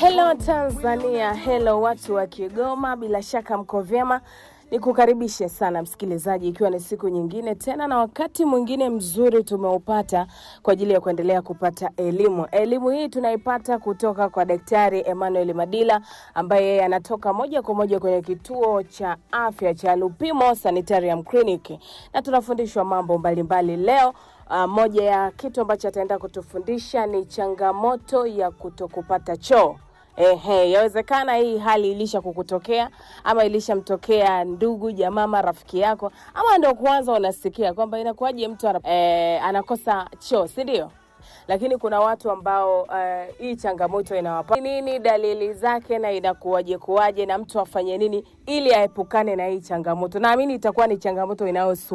Hello Tanzania, hello watu wa Kigoma, bila shaka mko vyema. Nikukaribishe sana msikilizaji, ikiwa ni siku nyingine tena na wakati mwingine mzuri tumeupata kwa ajili ya kuendelea kupata elimu. Elimu hii tunaipata kutoka kwa Daktari Emmanuel Madila ambaye yeye anatoka moja kwa moja kwenye kituo cha afya cha Lupimo Sanitarium Clinic, na tunafundishwa mambo mbalimbali leo. Uh, moja ya kitu ambacho ataenda kutufundisha ni changamoto ya kutokupata choo. Ehe, yawezekana hii hali ilisha kukutokea ama ilishamtokea ndugu jamaa ama rafiki yako, ama ndio kwanza unasikia kwamba inakuwaje mtu ana, eh, anakosa choo, si ndio? Lakini kuna watu ambao eh, hii changamoto inawapa nini, dalili zake na inakuwaje kuwaje, na mtu afanye nini ili aepukane na hii changamoto. Naamini itakuwa ni changamoto inayosu